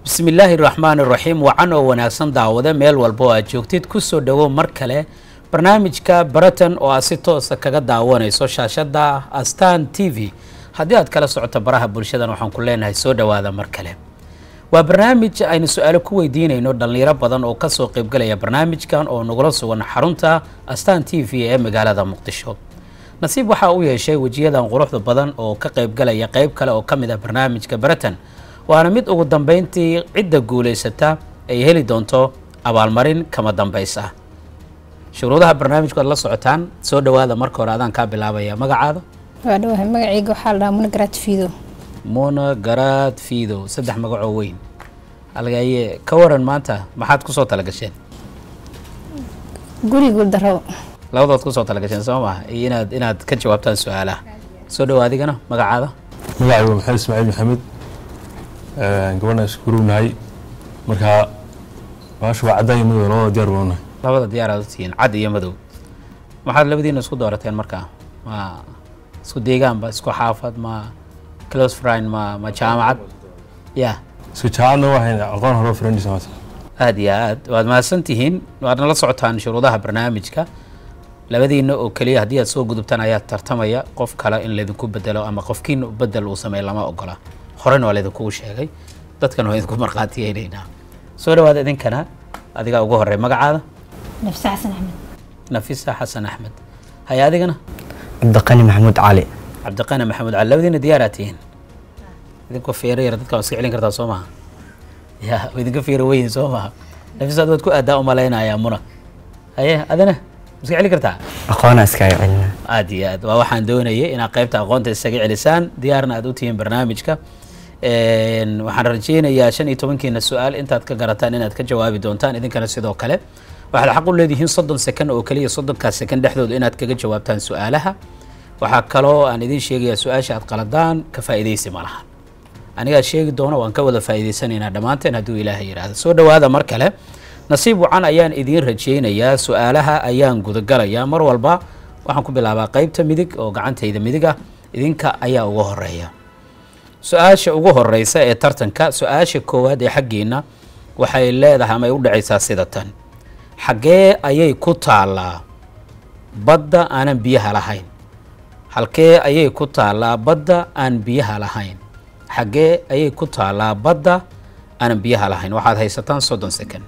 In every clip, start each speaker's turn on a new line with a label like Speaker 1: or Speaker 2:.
Speaker 1: bismi illaahi raxmaan iraxiim wacan oo wanaagsan daawade meel walba oo aad joogtid kusoo dhowow mar kale barnaamijka baratan oo aad si toosa kaga daawanayso shaashada astan t v haddii aad kala socoto baraha bulshadan waxaan ku leenahay soo dhowaada mar kale waa barnaamij aynu su-aalo ku weydiinayno dhallinyaro badan oo kasoo qeybgalaya barnaamijkan oo nagula sugan xarunta astan t v ee magaalada muqdisho nasiib waxaa u yeeshay wejiyadan quruxda badan oo ka qeybgalaya qeyb kale oo ka mid ah barnaamijka baratan waana mid ugu dambeyntii cidda guulaysata ay heli doonto abaalmarin kama dambays ah shuruudaha barnaamijku aad la socotaan soo dhowaada marka hore adaan kaa bilaabaya magacaada
Speaker 2: waa dhawahay magacayga waxaa la dhahaa munagaraad fiido
Speaker 1: muna garaad fiido saddex magacoo weyn halgaye ka waran maanta maxaad kusoo talagasheen
Speaker 2: guri guuldaro
Speaker 1: labadood kusoo talagasheen soo maha iyo inaad inaad ka jawaabtaan su-aalaha soo dhowa adigana magacaada
Speaker 3: magacaygu maxamed ismaaciil maxamed gabadha iskurunahay markaa baasha waa caddaan iyo madow labada diyaar baan unahay
Speaker 1: labada diyaar aad u tihiin cad iyo madow maxaad labadiina isku doorateen markaa ma isku deegaanba isku xaafad ma close friend ma ma jaamacad ya
Speaker 3: isku jaacadna waxayn aqoon hore friendis maata
Speaker 1: aada iyo aad waad mahadsan tihiin waadna la socotaan shuruudaha barnaamijka labadiina oo keliya haddii aad soo gudubtaan ayaa tartamaya qof kale in laydinku bedelo ama qofkiina bedel uu sameey lama ogola horena waa laydinkugu sheegay dadkana waa idinku markhaatiyeynayna soo dhawaada idinkana adigaa ugu horey magacaada
Speaker 2: nafse xasan axmed
Speaker 1: nafisa xasan axmed haya adigana
Speaker 4: cabdiqani maxamuud cali
Speaker 1: cabdiqani maxamed cali labadiina diyaaraa tihiin idinkoo feero yar dadka waa iska celin kartaa soo maha ya waa idinka feero weyn soo maha nafisaad waad ku aadaa umalaynayaa muna haye adina ma iska celin kartaa
Speaker 4: aqoona iskaga celina
Speaker 1: aada iyo aad waa waxaan doonayay inaad qaybta aqoonta isaga celisaan diyaarna aad u tihiin barnaamijka waxaan rajeynayaa shan iyo tobankiina su-aal intaad ka garataan inaad ka jawaabi doontaan idinkana sidoo kale waxaad xaq u leedihiin soddon second oo keliya soddonkaas second dhexdooda inaad kaga jawaabtaan su-aalaha waxaa kaloo aan idiin sheegayaa su-aasha aad qaladaan ka faa'iidaysi ma lahan anigaa sheegi doona waan ka wada faa'iidaysanaynaa dhammaanteen hadduu ilaahay yidhaahdo soo dhowaada mar kale nasiib wacan ayaan idiin rajeynayaa su-aalaha ayaan gudagalayaa mar walba waxaan ku bilaabaa qeybta midig oo gacantayda midig ah idinka ayaa uga horeeya su-aasha ugu horeysa ee tartanka su-aasha koowaad ee xaggiina waxay leedahay ama ay u dhacaysaa sida tan xaggee ayay ku taallaa badda aanan biyaha lahayn halkee ayay ku taallaa badda aan biyaha lahayn xaggee ayay ku taallaa badda aanan biyaha lahayn waxaad haysataan soddon second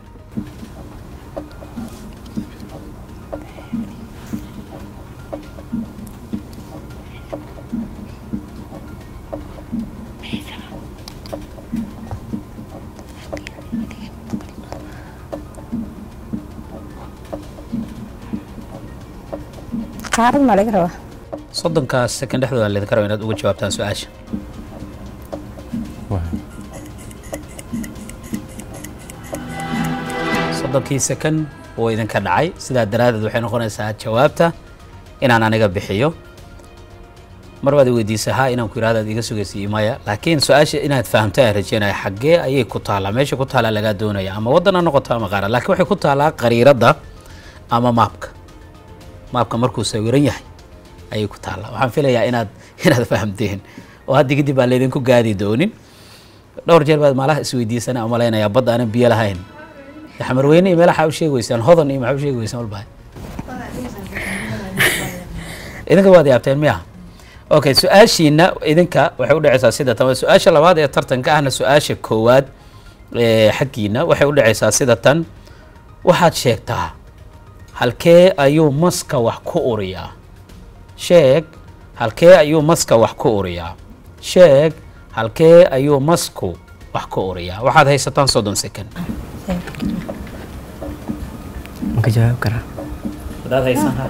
Speaker 2: qaarad maa laga rabaa
Speaker 1: soddonkaas second dhexdooda laydinka raba inaad uga jawaabtaan su-aasha soddonkii second wuu idinka dhacay sidaa daraaddeed waxay noqonaysaa jawaabta inaan aniga bixiyo mar baad i weydiisa ha inaan ku yirahdo aad iga sugaysa maya laakiin su-aasha inaad fahamta aan rajeynaya xaggee ayay ku taallaa meesha ku taallaa lagaa doonaya ama waddan ha noqoto ama qaara laakiin waxay ku taallaa qariiradda ama maapka maapka markuu sawiran yahay ayay ku taallaa waxaan filayaa inaad inaad fahamteen oo haddi kadib baan laydinku gaadi doonin dhowr jeer baad maalaha isweydiisana umalaynayaa badda aanan biyo lahayn xamarweyne iyo meelaha u sheegi weysaan hodan iyo maxaa u sheegi weysaan walba idinka waad yaabteen miya okay su-aashiina idinka waxay u dhacaysaa sida tan su-aasha labaad ee tartanka ahna su-aasha koowaad ee xaggiina waxay u dhacaysaa sida tan waxaad sheegtaa halkee ayuu maska wax ku uriyaa sheeg halkee ayuu maska wax ku uriyaa sheeg halkee ayuu masku wax ku uriyaa waxaad haysataan soddon second
Speaker 4: ma ka jawaab karaa
Speaker 1: hadaad haysanaa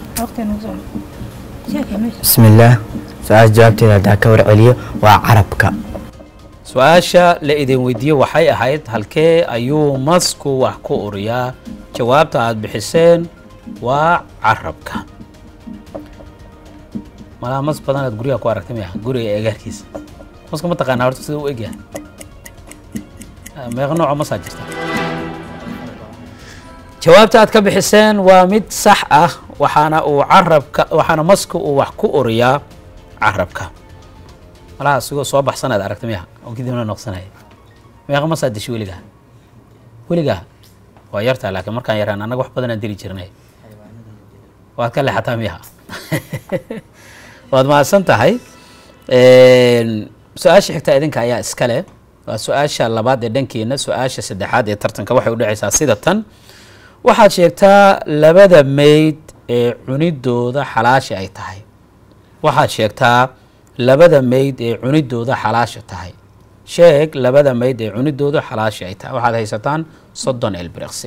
Speaker 4: bismillaah su-aasha jawaabteeda haddaa ka warceliyo waa carabka
Speaker 1: su-aasha la idin weydiiye waxay ahayd halkee ayuu masku wax ku uriyaa jawaabta aada bixiseen waa carabka malaa mas badan aad guryaha ku aragtay miya guriga eegaarkiisa maska ma taqaanaa horta sida u egyahay meeqa nooco masaa jirta jawaabta aad ka bixiseen waa mid sax ah waxaana uu carabka waxaana maska uu wax ku uriyaa carabka malaha asigoo soo baxsanaad aragta miya oo kadibna noqsanaya meeqa masaa dishay weligaa weligaa waa yartaa laakiin markaan yaraan annaga wax badanaan dili jirnay waad ka leexataa miyaha waad mahadsan tahay su-aasha xigta idinka ayaa iska leh waa su-aasha labaad ee dhankeena su-aasha saddexaad ee tartanka waxay udhacaysaa sida tan waxaad sheegtaa labada meyd ee cunidooda xalaasha ay tahay waxaad sheegtaa labada meyd ee cunidooda xalaasha tahay sheeg labada meyd ee cunidooda xalaasha ay tahay waxaad haysataan soddon elbriqsi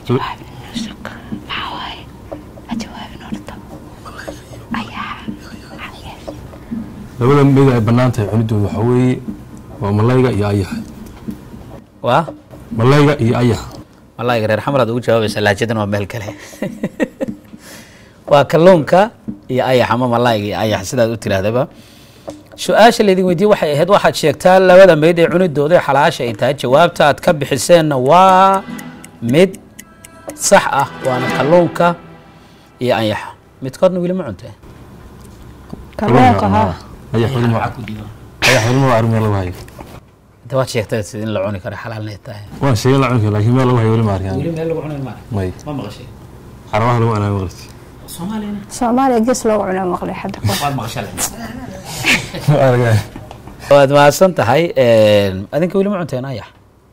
Speaker 3: labada mid ay bannaan tahay cunidooda waxaa weeye waa malayga iyo ayaxa
Speaker 1: waa
Speaker 3: malayga iyo ayaxa
Speaker 1: malaayiga reer xamar aad ugu jawaabaysa laajadan waa meel kale waa kalluunka iyo ayax ama malaayiga iyo ayax sidaad u tiraahdaba su-aasha laydin weydiye waxay ahayd waxaad sheegtaa labada meyd ee cunidooda ee xalaasha ay tahay jawaabta aad ka bixiseenna waa mid sax ah waana kalluunka iyo ayaxa midkoodna weli ma cuntee
Speaker 2: kalluunka haa
Speaker 3: ayax weli ma ayax weli ma arrin meel lagu hayo
Speaker 1: inta waad sheegtay sid in la cuni karo xalaalnay tahay
Speaker 3: waan sheegay la cuni karo laakiin meel lagu hayo weli ma arkaan
Speaker 1: meel lagu cunayn ma
Speaker 3: may
Speaker 1: ma maqashay
Speaker 3: xarabaha lagu anaa maqlati
Speaker 1: soomaaliyana
Speaker 2: soomaaliya gees loogu cunaa maqlay hadda kahor
Speaker 1: waad maqashay
Speaker 3: argaa
Speaker 1: waad mahadsan tahay adinka weli ma cunteen ayax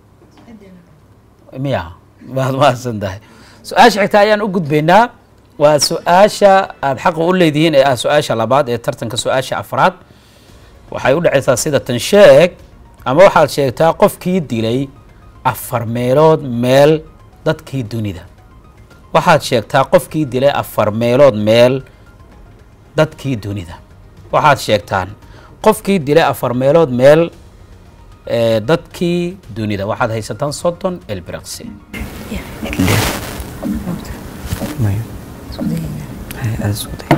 Speaker 1: miya waad mahadsan tahay su-aasha xigta ayaan u gudbaynaa waa su-aasha aada xaqa u leedihiin ee ah su-aasha labaad ee tartanka su-aasha afraad waxay u dhacaysaa sida tan sheeg ama waxaad sheegtaa qofkii dilay afar meelood meel dadkii dunida waxaad sheegtaa qofkii dilay afar meelood meel dadkii dunida waxaad sheegtaan qofkii dilay afar meelood meel ee, dadkii dunida waxaad haysataan soddon elbriqsi
Speaker 4: Maya. Hay, aad isku day.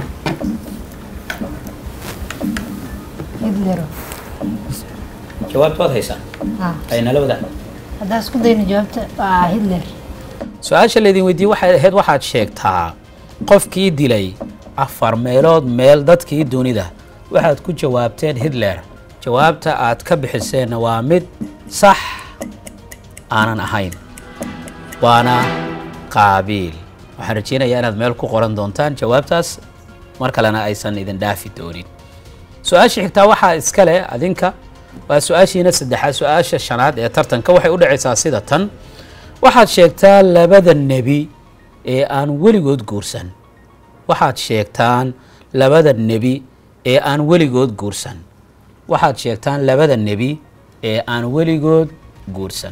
Speaker 2: hitler
Speaker 1: jawaabta waad haysaan
Speaker 2: haa
Speaker 1: ay nala wadaan
Speaker 2: haddaan isku dayno jawaabta waa hitler
Speaker 1: su-aasha laydin weydiiyey waxay ahayd waxaad sheegtaa qofkii dilay afar meelood meel dadkii dunida waxaad ku jawaabteen hitler jawaabta aad ka bixiseenna waa mid sax aanan ahayn waana qaabiil waxaan rajeynayaa inaad meel ku qoran doontaan jawaabtaas mar kalena aysan idin dhaafi doonin su-aasha xigtaa waxaa iska leh adinka waa su-aashiina saddexaad su-aasha shanaad ee tartanka waxay u dhacaysaa sida tan waxaad sheegtaa labada nebi ee aan weligood guursan waxaad sheegtaan labada nebi ee aan weligood guursan waxaad sheegtaan labada nebi ee aan weligood guursan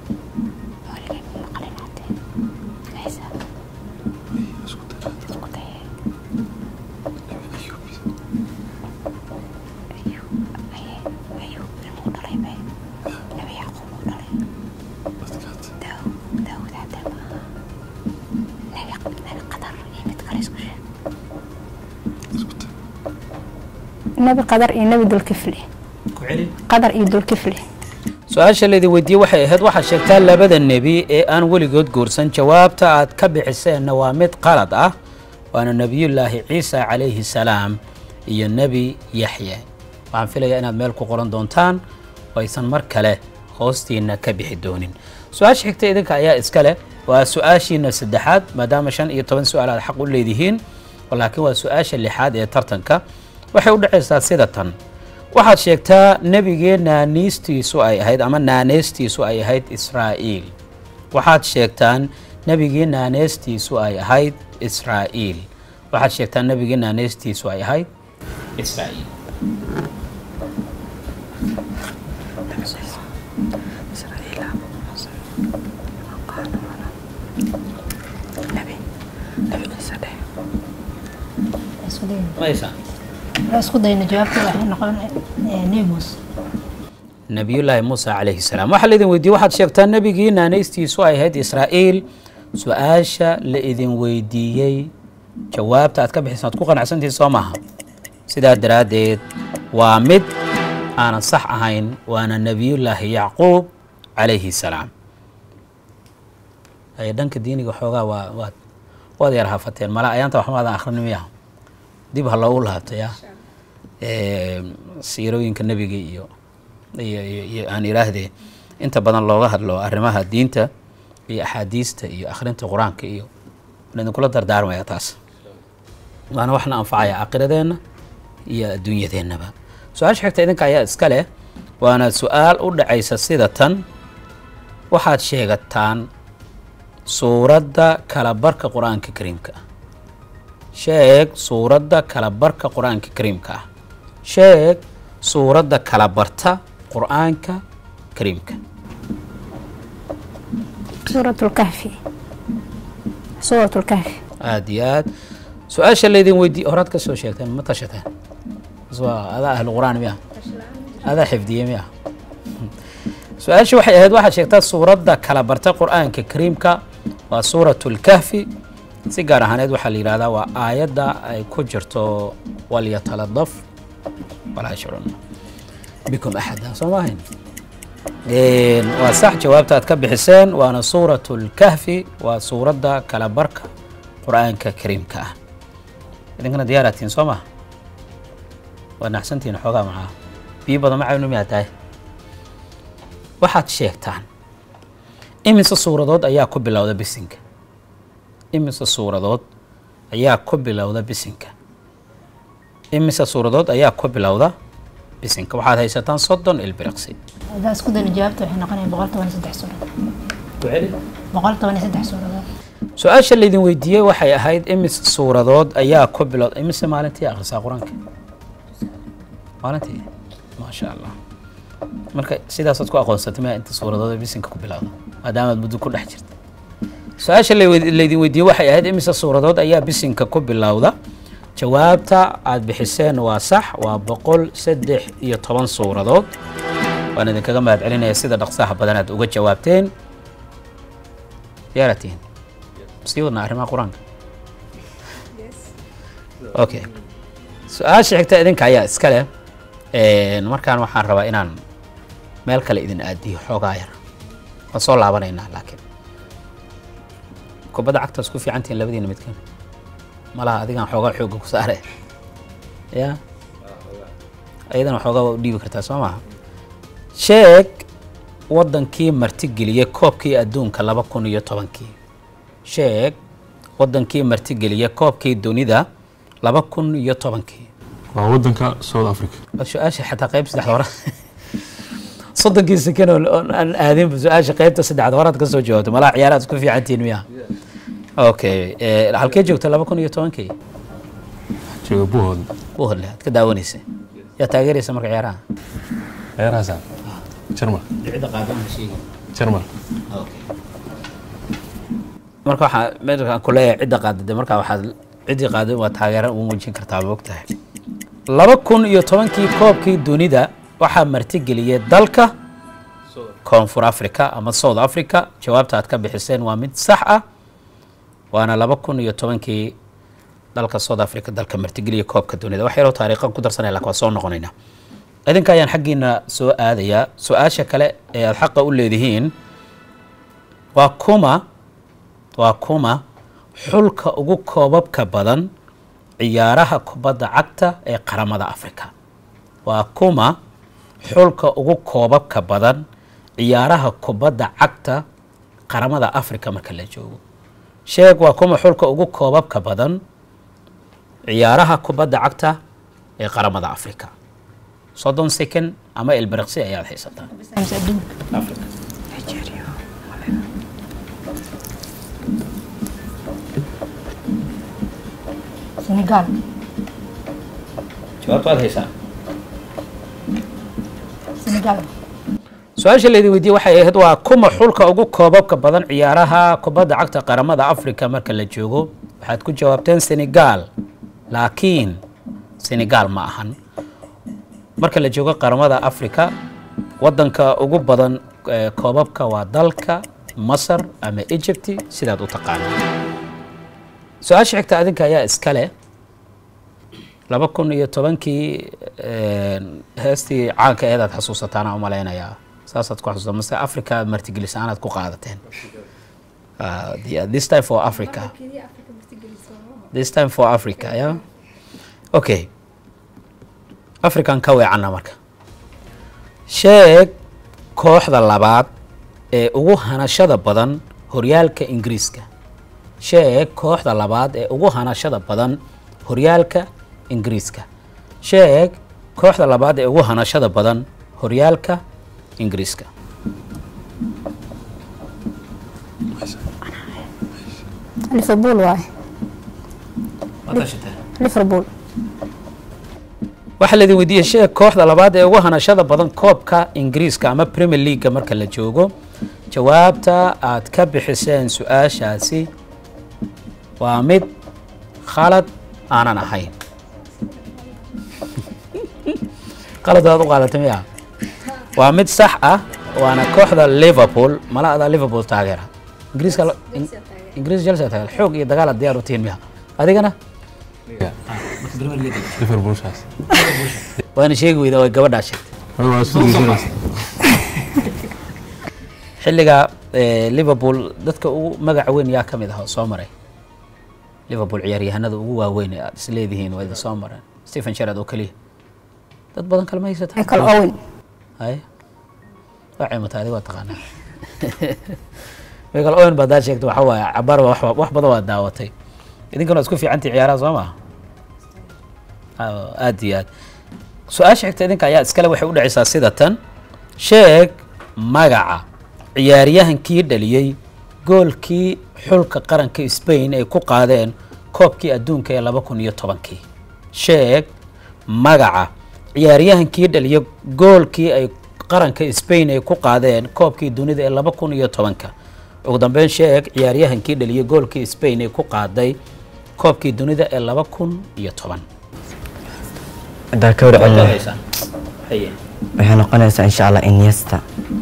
Speaker 2: nebi qadar iyo nebi dulkifli qadar iyo dulkifli
Speaker 1: su-aasha laydin weydiiyey waxay ahayd waxaad sheegtaa labada nebi ee aan weligood guursan jawaabta aad ka bixiseenna waa mid qalad ah waana nebiyullaahi ciisa calayhi salaam iyo nebi yaxya waxaan filayaa inaad meel ku qoran doontaan oo aysan mar kale hoostiina ka bixi doonin su-aasha xigta idinka ayaa iska leh waa su-aashiina saddexaad maadaama shan iyo toban su-aal aad xaq u leedihiin laakiin waa su-aasha lixaad ee tartanka waxay u dhacaysaa sida tan waxaad sheegtaa nebigee naaniistiisu ay ahayd ama naaneystiisu ay ahayd israa'iil waxaad sheegtaan nebigii naaneystiisu ay ahayd israa'iil waxaad sheegtaan nebigii naaneystiisu ay ahayd israa'iil maysa
Speaker 2: isku dayno jawaabta waxay noqon nemus
Speaker 1: nabiyullaahi muusa calayhi salaam waxaa laidin weydiiyey waxaad sheegtaa nebigii naaneystiisu ay ahayd israa'iil su-aasha la idin weydiiyey jawaabta aad ka bixisa ad ku qanacsantihin soo maaha sidaa daraaddeed waa mid aanan sax ahayn waana nebiyullaahi yacquub calayhi salaam ay dhanka diiniga xoogaa waa waad waad yar hafateen mala ayaanta waxmaadan akhrin miyaha dib ha loogu laabtaya siirooyinka nebiga iyo iyo iyo iyo aan iraahdee inta badan looga hadlo arrimaha diinta iyo axaadiista iyo akhrinta qur-aanka iyo waan idinkula dardaarmaya taas waana waxna anfacaya aakiradeenna iyo adduunyadeennaba su-aasha xigta idinka ayaa iska leh waana su-aal u dhacaysa sida tan waxaad sheegataan suuradda kalabarka qur-aanka kariimka ah sheeg suuradda kalabarka qur-aanka kariimka ah sheeg suuradda kalabarta qur-aanka kariimka
Speaker 2: سورة الكهف سورة الكهف
Speaker 1: aada iyo aad su-aasha laydin weydiiye horaad ka soo sheegteen ma tashateen bas waa adaa ahlu qur-aan miya adaa xifdiye miya su-aasha waxay ahayd waxaad sheegtaa suuradda kala barta qur-aanka kariimka waa suuratu lkahfi si gaar ahaaneed waxaa la yidhahdaa waa aayadda ay ku jirto walyataladaf walaa yashcurun bikum axada soo maahayn waa sax jawaabta aad ka bixiseen waana suuratu lkahfi waa suuradda kala barka qur-aanka kariimka ah idinkana diyaaratiin soo maha waa naxsantihiin xoogaa macaa biyo badan ma caynu miyaa tahay waxaad sheegtaan imise suuradood ayaa ku bilowda bisinka imise suuradood ayaa ku bilowda bisinka imise suuradood ayaa ku bilowda bisinka waxaad haysataan soddon ilbiriqsi
Speaker 5: hadaa isku dayna jawaabta waxay noqonaya boqol toban iyo saddex suuradood boqol toban iyo saddex suuradood
Speaker 1: su-aasha laydin weydiiyey waxay ahayd imise suuradood ayaa ku bilowda imise maalintii akhrisaa qur-aanka maalintii maasha allah marka sidaasaad ku aqoonsatay maya inta suuradood bisinka ku bilowda maadaamaad muddo ku dhex jirta su-aasha lawe- laydin weydiiyey waxay ahayd imise suuradood ayaa bisinka ku bilowda jawaabta aad bixiseen waa sax waa boqol saddex iyo toban suuradood waan idinkaga mahad celinaya sida dhaqsaha badan aad uga jawaabteen yaaratiin sii wadnaa arrimaha qur-aanka okay su-aasha xigta idinka ayaa iska leh markaan waxaan rabaa inaan meel kale idin aadiyo xoogaa yar waan soo laabanaynaa laakiin kubadda cagtaas ku fiican tihiin labadiina midkan malaha adigaan xoogaa xoogga ku saare ya ayadana xoogaa waa u dhiibi kartaa soo maha sheeg waddankii martigeliyey koobkii adduunka laba kun iyo tobankii sheeg waddankii martigeliyey koobkii dunida laba kun iyo tobankii
Speaker 3: waa wadanka south africa
Speaker 1: bal su-aasha xataa qayb saddexda hore soddonkii sakan oo oo aan aadinba su-aasha qaybta saddexda horaad ka soo jawaabto malaha ciyaaraad isku fiicantihiin miya okay eh, halkee joogta laba kun iyo tobankii
Speaker 3: jooga buhood
Speaker 1: ku hodle aad ka daawanaysa yaa taageeraysa marka ciyaaraha
Speaker 3: ciyaarahaasa jarmal
Speaker 1: cidda qaadan sheegi
Speaker 3: jarmal
Speaker 1: marka waxaa meelkaan ku leeyahay cidda qaadade marka waxaad ciddii qaaday waa taageera ugu muujin kartaa ma ogtahay laba kun iyo tobankii koobkii dunida waxaa martigeliyey dalka koonfur africa ama south africa jawaabta aad ka bixiseen waa mid sax ah waana laba kun iyo tobankii dalka south africa dalka martigeliya koobka dunida wax yaroo taariikhan ku darsanaya lakin waa soo noqonaynaa idinka ayaan xaggiina soo aadayaa su-aasha kale ee aada xaqa u leedihiin waa kuma waa kuma xulka ugu koobabka badan ciyaaraha kubadda cagta ee qaramada africa waa kuma xulka ugu koobabka badan ciyaaraha kubadda cagta qaramada africa marka la joogo sheeg waa kuma xulka ugu koobabka badan ciyaaraha kubadda cagta ee qaramada africa soddon second ama ilbiriqsi ayaad haysataa
Speaker 5: mise adduunka senegal
Speaker 1: jawaabta waad haysaa
Speaker 5: senegal
Speaker 1: su-aasha laydin weydiiyey waxay ahayd waa kuma xulka ugu koobabka badan ciyaaraha kubadda cagta qaramada africa marka la joogo waxaad ku jawaabteen senegal laakiin senegal ma ahan marka la joogo qaramada africa wadanka ugu badan eh, koobabka waa dalka masar ama egypti sidaad u taqaana su-aasha xigta adinka ayaa iska leh laba kun iyo tobankii heestii caanka eedaad xasuusataana umalaynayaa saasaad ku xasuusta mase africa martigelis aanaad ku qaadateen Uh, the- this time for africa this time for africa yeah okay african ka weecanna marka sheeg kooxda labaad ee ugu hanashada badan horyaalka ingiriiska sheeg kooxda labaad ee ugu hanashada badan horyaalka ingiriiska sheeg kooxda labaad ee ugu hanashada badan horyaalka ingiriiska
Speaker 2: liverpool waaye liverpool
Speaker 1: waxaa laidin weydiiyey sheeg kooxda labaad ee ugu hanashada badan koobka ingiriiska ama premier leaguega marka la joogo jawaabta aad ka bixiseen su-aashaasi waa mid khalad aanan ahayn qalad waad u qaadatay miya waa mid sax ah waana kooxda liverpool mala adaa liverpool taageera ingiriiska la- in- ingiriis chelsea taageera xoog iyo dagaal aad diyaar u tihiin miya adigana
Speaker 3: liverpool shaas
Speaker 1: waana sheegi weyda way gabadhaa sheegtay
Speaker 3: Hada waa isku daysanaysa
Speaker 1: xilliga eh, liverpool dadka ugu magaca weyn yaa ka mid ah oo soo maray liverpool ciyaaryahanada ugu waaweyn ee aad isleedihiin waa idin soo mareen stephen sherard oo keliya dad badan kalma haysata
Speaker 2: michael owen
Speaker 1: hay waa cimata adiga waa taqaanaa michael owen baad daa sheegtay waxa waaye cabaar baa wax- wax badan waa daawatay idinkana waa isku fiicantii ciyaaraha soo maha aad iyo aad su-aasha xigta idinka ayaa iskale waxay u dhacaysaa sida tan sheeg magaca ciyaaryahankii dhaliyey goolkii xulka qaranka Spain ay ku qaadeen koobkii adduunka ee laba kun iyo tobankii sheeg magaca ciyaaryahankii dhaliyey goolkii ay qaranka Spain ay ku qaadeen koobkii dunida ee laba kun iyo tobanka ugu dambeyn sheeg ciyaaryahankii dhaliyey goolkii Spain ay ku qaaday koobkii dunida ee laba kun iyo toban
Speaker 4: haddaan ka warcelino
Speaker 1: Haye.
Speaker 4: waxay noqonaysaa insha allah iniesta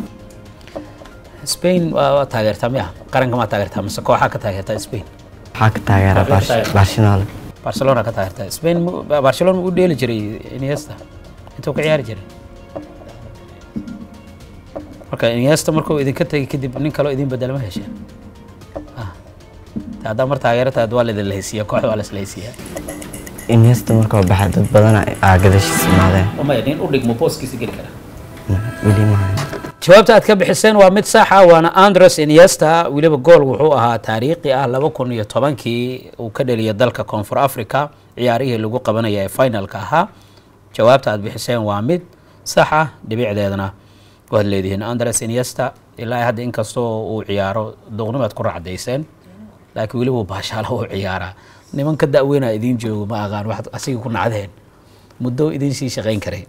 Speaker 1: Spain waa waa taageertaa miya qaranka ma taageertaa mise kooxaa ka taageertaa Spain
Speaker 4: waxaa ka taageera
Speaker 1: Waxaa ka taageera.
Speaker 4: barcelona
Speaker 1: Barcelona ka taageertaa Spain mu- Barcelona mu u dheeli jiray Iniesta intuu ka ciyaari jiray marka Iniesta markuu idinka tegay kadib nin kaloo idin bedela ma hesheen Ah. Ta haddaa mar taageerata waa la idin lahaysiiya kooxda waa la isla haysiiyaa
Speaker 4: iniesta markuu baxay dad badan aa gadashiis imaadeen
Speaker 1: umaya nin u dhigmo booskiisa geli kara
Speaker 4: weli maahan
Speaker 1: jawaabta aad ka bixiseen waa mid sax ah waana andres iniesta weliba gool wuxuu ahaa taariikhi ah laba kun iyo tobankii uu ka dheliyay dalka koonfur africa ciyaarihii lagu qabanaya ee finalka ahaa jawaabta aad bixiseen waa mid sax ah dhibicdeedana waad leedihiin andres iniesta ilaa hadda inkastoo uu ciyaaro duqnimaad ku racdayseen laakiin weliba uu baashaala u ciyaaraa niman ka da'weynaa idiin joogo ma aqaan waxaad asiga ku nacdeen muddo idiin sii shaqayn karay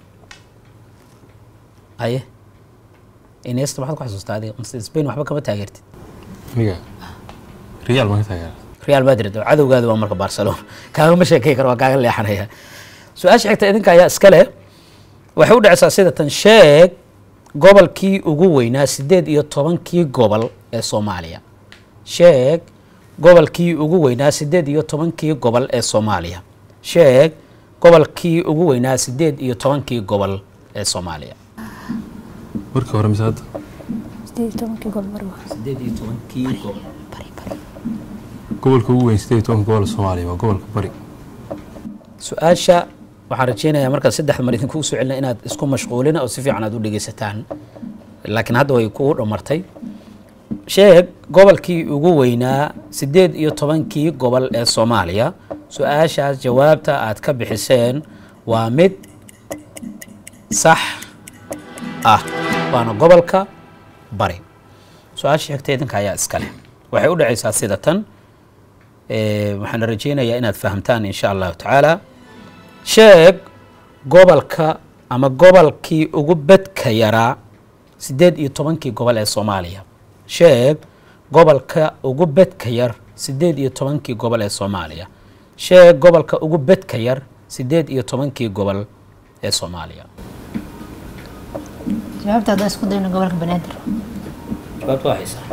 Speaker 1: aye Iniesta maxaad ku xasuustaa adiga mise Spain waxba kama taageertid
Speaker 3: aniga real ma ka taageera
Speaker 1: Real Madrid oo cadowgaadu waa marka Barcelona kaaga ma sheekay karo waa kaaga leexanaya su-aasha xigta idinka ayaa iska leh waxay u dhacaysaa sida tan sheeg gobolkii ugu weynaa sideed iyo tobankii gobol ee Soomaaliya sheeg gobolkii ugu weynaa sideed iyo tobankii gobol ee Soomaaliya sheeg gobolkii ugu weynaa sideed iyo tobankii gobol ee Soomaaliya
Speaker 3: markii hore mise hadda
Speaker 2: sideed iyo tobankii gool mar waa
Speaker 1: sideed iyo tobankii gobol
Speaker 2: bari bari
Speaker 3: gobolka ugu weyn sideed iyo tobanka gobol soomaaliya waa gobolka bari
Speaker 1: su-aasha waxaan rajeynayaa markaa saddex mar idinkugu soo celina inaad isku mashquulina oo si fiican aad u dhegeysataan laakiin hadda way kugu dhamartay sheeg gobolkii ugu weynaa sideed iyo tobankii gobol ee soomaaliya su-aashaas jawaabta aad ka bixiseen waa mid sax ah waana gobolka bari su-aasha xigta idinka ayaa iska leh waxay u dhacaysaa sida tan Eh, waxaan rajeynayaa inaad fahamtaan insha allahu tacaala sheeg gobolka ama gobolkii ugu bedka yaraa sideed iyo tobankii gobol ee soomaaliya sheeg gobolka ugu bedka yar sideed iyo tobankii gobol ee soomaaliya sheeg gobolka ugu bedka yar sideed iyo tobankii gobol ee soomaaliya
Speaker 5: jawaabta haddaan isku dayno gobolka banaadir
Speaker 1: jawaabta waa haysaa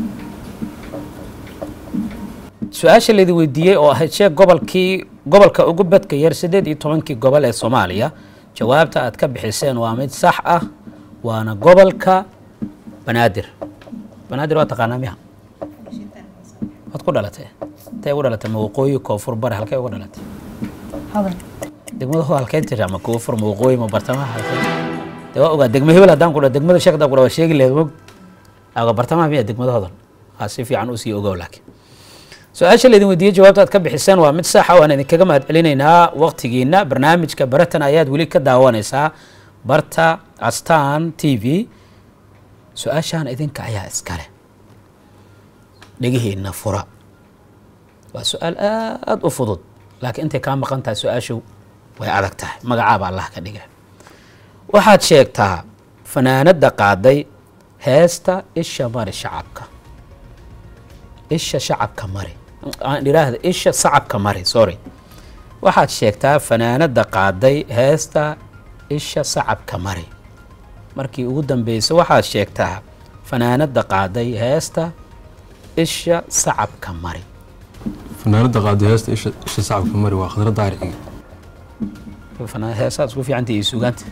Speaker 1: su-aasha laydin weydiiyey oo ahayd sheeg gobolkii gobolka ugu bedka yar sideed iyo tobankii gobol ee soomaaliya jawaabta aad ka bixiseen waa mid sax ah waana gobolka banaadir banaadir waa taqaanaa miya waad ku dhalatay intay ugu dhalatay ma waqooyi koonfur bari halkay uga dhalatay
Speaker 5: hodan
Speaker 1: degmada ho halkeen tiri ama koonfur ma waqooyi ma bartamaha halkeen de waa ogaa degmo hebel haddaan ku dha degmada sheekh haddaan ku dha waa sheegi lahayd mog aga bartamaha miya degmada hodan aa si fiican usii ogow laakiin su-aasha laydin weydiiyey jawaabta aad ka bixiseen waa mid saxa waan idinkaga mahad celinaynaa waqtigiina barnaamijka baratan ayaad weli ka daawanaysaa barta astan t v su-aashaan idinka ayaa iskale dhegihiina fura waa su-aal aada u fudud laakiin intay kaa maqan tahay su-aashu way adag tahay magacaaba allah ka dhiga waxaad sheegtaa fanaanada qaaday heesta isha mari shacabka isha shacabka mari aan idhaahda isha sacabka mari sorry waxaad sheegtaa fanaanada qaaday heesta isha sacabka mari markii ugu dambeysay waxaad sheegtaa fanaanada qaaday heesta isha sacabka mari
Speaker 3: fanaanada qaaday heesta isha isha sacabka mari waa khadra daariciga
Speaker 1: Fanaan- heesaad isku fiicanta iyo sugaanta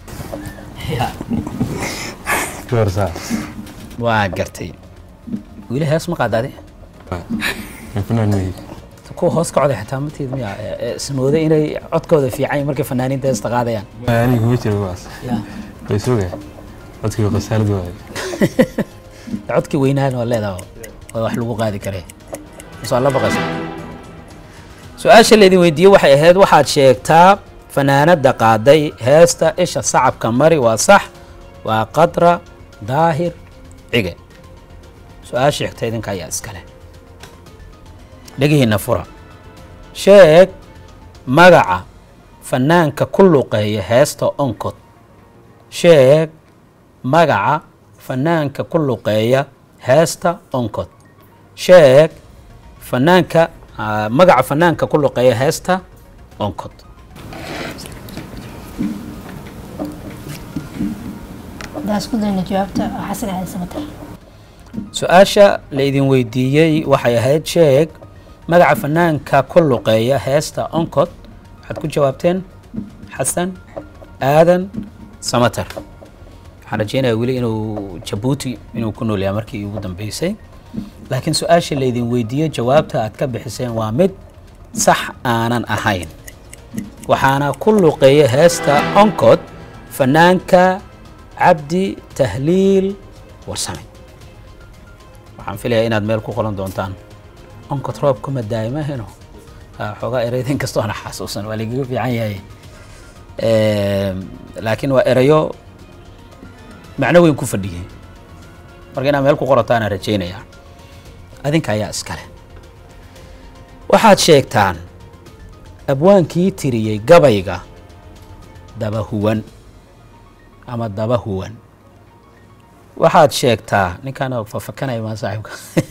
Speaker 3: gabar saa
Speaker 1: waa gartay weli hees ma qaadaade
Speaker 3: fanaan mehi
Speaker 1: kuwa hoos ka coday xitaa mateed miya ee- ee ismooday inay codkooda fiican yihiin markay fanaaniinta heesta qaadayaan
Speaker 3: aniga kuma jira kuwaas
Speaker 1: Ya.
Speaker 3: way soogaa codkii khasaalad waaye
Speaker 1: codkii weynaana waa leedaha oo wax lagu qaadi kare masoo la baqaysa su-aasha laydin weydiiyey waxay ahayd waxaad sheegtaa fanaanada qaaday heesta isha sacabka mari waa sax waa qadra daahir cige su-aasha xigta idinka ayaa iskale dhegihiina fura sheeg magaca fanaanka ku luqeeya heesta onkod sheeg magaca fanaanka ku luqeeya heesta onkod sheeg fanaanka ah, magaca fanaanka ku luqeeya heesta onkod
Speaker 5: haddaan isku dayno jawaabta waa xasan aadan samatar
Speaker 1: su-aasha laydin weydiiyey waxay ahayd sheeg magaca fanaanka ku luqeeya heesta onkod waxaad ku jawaabteen xasan aadan samater waxaan rajeynayaa weli inuu jabuuti inuu ku nool yahay markii ugu dambeysay laakiin su-aasha laydin weydiiyey jawaabta aad ka bixiseen waa mid sax aanan ahayn waxaana ku luqeeya heesta onkod fanaanka cabdi tahliil warsame waxaan filayaa inaad meel ku qoran doontaan onkod roob kuma daa'imaheno xoogaa ereyada inkastoo ana xasuusan waa lagaga fiican yahay Eem, laakiin waa erayo macno weyn ku fadhiyay marka inaad meel ku qorataan rajeynayaa adinka ayaa iskale waxaad sheegtaan abwaankii tiriyey gabayga daba huwan ama daba huwan waxaad sheegtaa ninkaan fafakanaya maa saaxiibka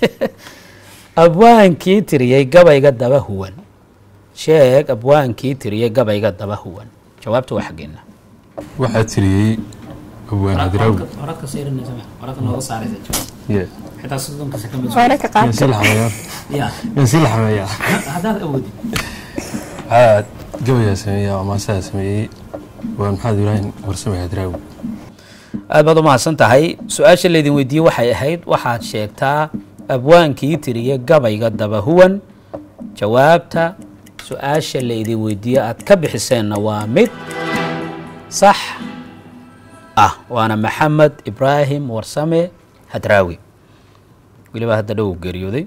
Speaker 1: abwaankii tiriyey gabayga daba huwan sheeg abwaankii tiriyey gabayga daba huwan jawaabta waa xaggeena
Speaker 3: waxaa tiriyey abwaan hadraawi
Speaker 1: horadka siirinaysa horadka nooga saaraysa
Speaker 3: Yeah.
Speaker 1: xitaa soddonka sekond
Speaker 2: wararka
Speaker 3: Yaan sii
Speaker 2: qaabka
Speaker 3: laxameeyaa
Speaker 1: ya
Speaker 3: yaan sii laxameeyaa
Speaker 1: haddaad awoodid
Speaker 3: waxaa gabayaa sameeyaa oo maasaha sameeyey waa maxamed ibraahim warsame hadraawi
Speaker 1: aad baad u mahadsan tahay su-aasha laydin weydiiyey waxay ahayd waxaad sheegtaa abwaankii tiriye gabayga dabahuwan jawaabta su-aasha laydin weydiiyey aad ka bixiseenna waa mid sax ah waana maxamed ibraahim warsame hadraawi weliba hadda dhow geeriyooday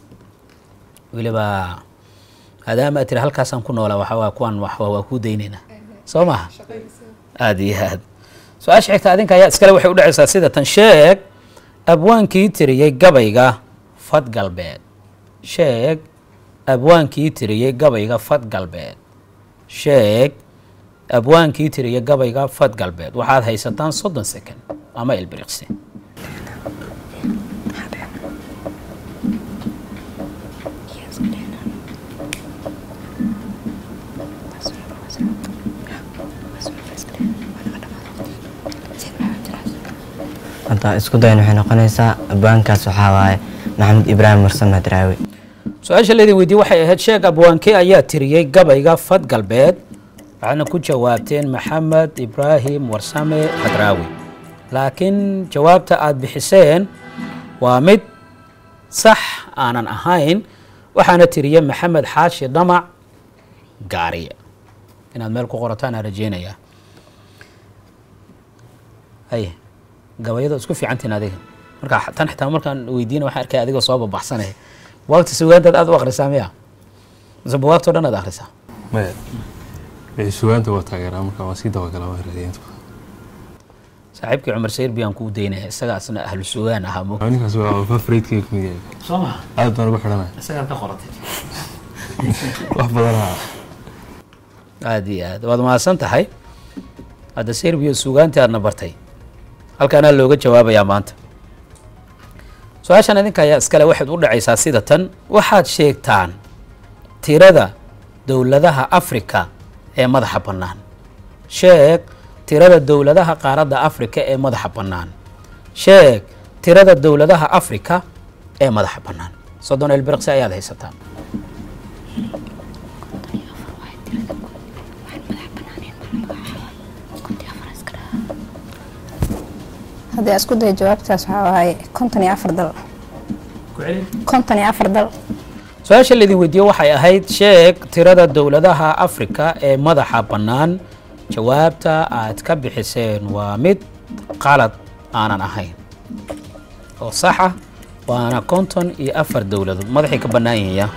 Speaker 1: weliba maadaama aad tiri halkaasaan ku noolaa waxaa waa kuwan wax waa kuu daynaynaa soo maha aada iyo aad su-aasha xigta adinka ayaa iskale waxay u dhacaysaa sida tan sheeg abwaankii tiriyey gabayga fad galbeed sheeg abwaankii tiriyey gabayga fad galbeed sheeg abwaankii tiriyey gabayga fad galbeed waxaad haysataan soddon second ama ilbiriqsi
Speaker 4: hadda isku dayn waxay noqonaysaa abwaankaas waxaa waaye maxamed ibraahim warsame hadraawi
Speaker 1: su-aasha laydin weydiiyey waxay ahayd sheeg abwaankee ayaa tiriyey gabayga fad galbeed waxaadna ku jawaabteen maxamed ibraahim warsame hadraawi laakiin jawaabta aad bixiseen waa mid sax aanan ahayn waxaana tiriye maxamed xaashi dhamac gaariye inaad meel ku qorataan aan rajeynayaa haye gabayado isku fiicantiin adiga marka tan xitaa markaan weydiina waxaan arkaya adigoo soo babaxsanaya buwaagta sugaantaad aad u akhrisaa miya mise buwaagtao dhan aad akhrisaa
Speaker 3: maya wixii sugaanta waa taageeraa marka waan sii dabagalaa waa raadiya inta badan
Speaker 1: saaxiibkii cumar sayr biyaan kuu daynaya isaga asna ahlu sugaan ahaa mo
Speaker 3: Waa ninkaas waa favoriteka kamid yahay
Speaker 1: soo maha
Speaker 3: aad baan ugu xidhanaya
Speaker 1: isagaad ka qoratay
Speaker 3: wax badanaa
Speaker 1: aada iyo aad waad mahadsan tahay hadda serbiya suugaantii aadna bartay halkaanaa looga jawaabayaa maanta su-aashan idinka ayaa iskale waxayd u dhacaysaa sida tan waxaad sheegtaan tirada dowladaha afrika ee madaxa bannaan sheeg tirada dowladaha qaaradda afrika ee madaxa bannaan sheeg tirada dowladaha afrika ee madaxa bannaan soddon elbirqsi ayaad haysataa
Speaker 2: haddii aan isku dayo jawaabtaas waxaa waaye konton iyo afar dal konton iyo afar dal
Speaker 1: su-aasha laydin weydiiye waxay ahayd sheeg tirada dowladaha afrika ee madaxa bannaan jawaabta aad ka bixiseen waa mid qalad aanan ahayn oo sax ah waana konton iyo afar dowladood madaxay ka bannaan yihinya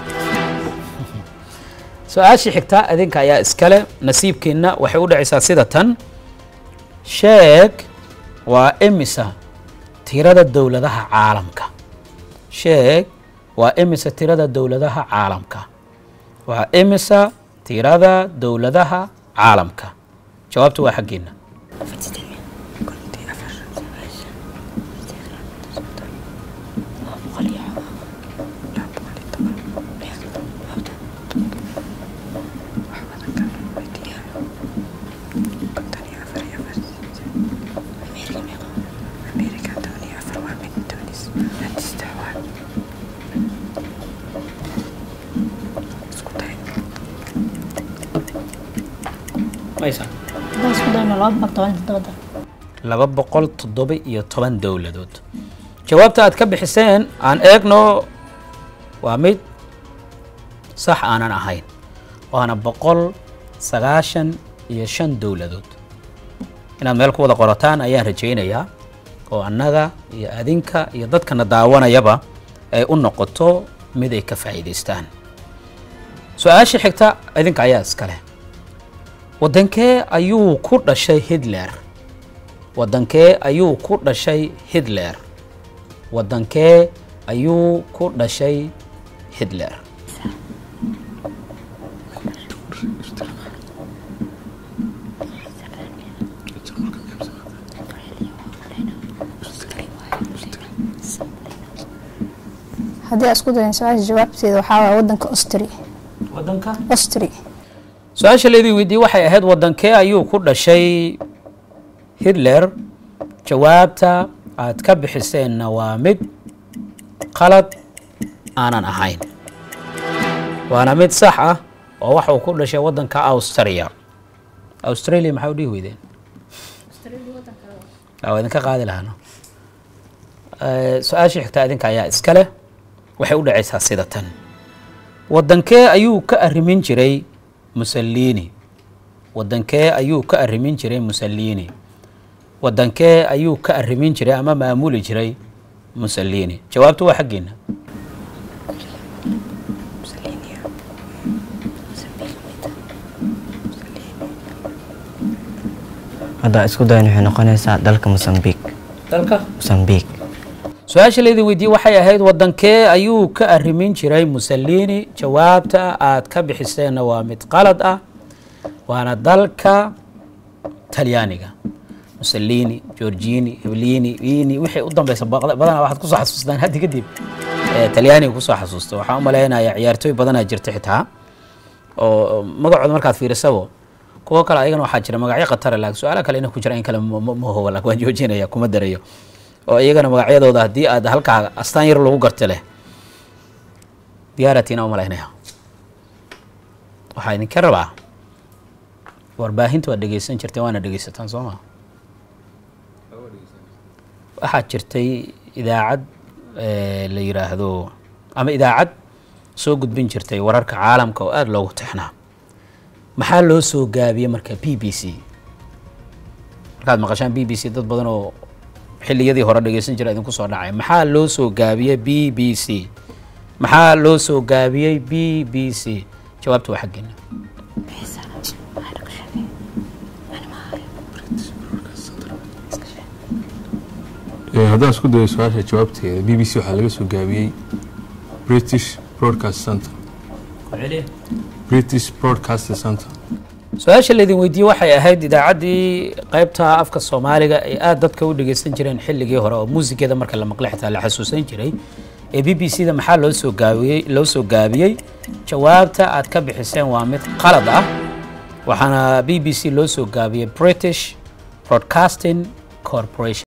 Speaker 1: su-aashii xigtaa idinka ayaa iskale nasiibkiina waxay u dhacaysaa sida tan sheeg waa imisa tirada dowladaha caalamka sheeg waa imisa tirada dowladaha caalamka waa imisa tirada dowladaha caalamka jawaabtu waa xaggeena
Speaker 5: haddaan isku dayno laba boqol toban iyo toddoba dal
Speaker 1: laba boqol toddoba iyo toban dowladood jawaabta aad ka bixiseen aan eegno waa mid sax aanan ahayn waana boqol sagaashan iyo shan dowladood inaad meel ku wada qorataan ayaan rajaynayaa oo annaga iyo adinka iyo dadkana daawanayaba ay u noqoto mid ay ka faa'iidaystaan su-aasha xigta idinka ayaa iskale waddankee ayuu ku dhashay hitler waddankee ayuu ku dhashay hitler waddankee ayuu ku dhashay hitler
Speaker 2: haddii aan isku dayo su-aasha jawaabteeda waxaa waaye waddanka ostri
Speaker 1: waddanka
Speaker 2: ostri
Speaker 1: su-aasha laydin weydiiyey waxay ahayd waddankee ayuu ku dhashay hitler jawaabta aad ka bixiseenna waa mid qalad aanan ahayn waana mid sax ah oo waxa uu ku dhashay waddanka austria australia maxaa u dhihi weydeen waa idinka qaadi lahaano su-aashii xigtaa idinka ayaa iska leh waxay u dhacaysaa sida tan waddankee ayuu ka arrimin jiray musallini waddankee ayuu ka arrimin jiray musallini waddankee ayuu ka arrimin jiray ama maamuli jiray musallini jawaabtu waa xaggeena
Speaker 4: hadda isku dayan waxay noqonaysaa dalka mosambiq
Speaker 1: dalka
Speaker 4: mosambiq
Speaker 1: su-aasha laydin weydiiyey waxay ahayd waddankee ayuu ka arrimin jiray musallini jawaabta aad ka bixiseenna waa mid qalad ah waana dalka talyaaniga musallini georgini hiblini ini wixii u dambeysa baqda- badanaa waxaad kusoo xasuustaan haddi kadib ee talyaaniga kusoo xasuusta waxaan u malaynayaa ciyaartooy badanaa jirta xitaa oo magacooda markaad fiirisabo kuwo kale ayagana waxaa jira magacyo khatara laakiin su-aala kale ina ku jira in kale ma ma- ma hubo laakiin waan joojinaya kuma darayo oo iyagana magacyadooda haddii aad halkaa astaan yar lagu garta leh diyaaratina u malaynaya waxaa idinka rabaa warbaahinta waad dhegeysan jirteen waana dhegeysataan soo maa waxaa jirtay idaacad eh, la yiraahdo ama idaacad soo gudbin jirtay wararka caalamka oo aada loogu tixnaa maxaa loo soo gaabiyey marka b b c markaad maqashaan b b c dad badan oo xilliyadii hore dhegeysan jira idinku soo dhacay maxaa loo soo gaabiyey b b c maxaa loo soo gaabiyey b b c jawaabta waa xaggeena
Speaker 3: Ee, haddaan isku dayo su-aasha jawaabteeda b b c waxaa laga soo gaabiyey british broadcast center british broadcast center
Speaker 1: su-aasha laydin weydiiyey waxay ahayd idaacaddii qaybta afka soomaaliga ay aada dadka u dhegeysan jireen xilligii hore oo muusigeeda marka la maqlay xitaa la xasuusan jiray ee b b c da maxaa loo soo gaabiyey loo soo gaabiyey jawaabta aad ka bixiseen waa mid qalad ah waxaana b b c loo soo gaabiyey british broadcasting corporation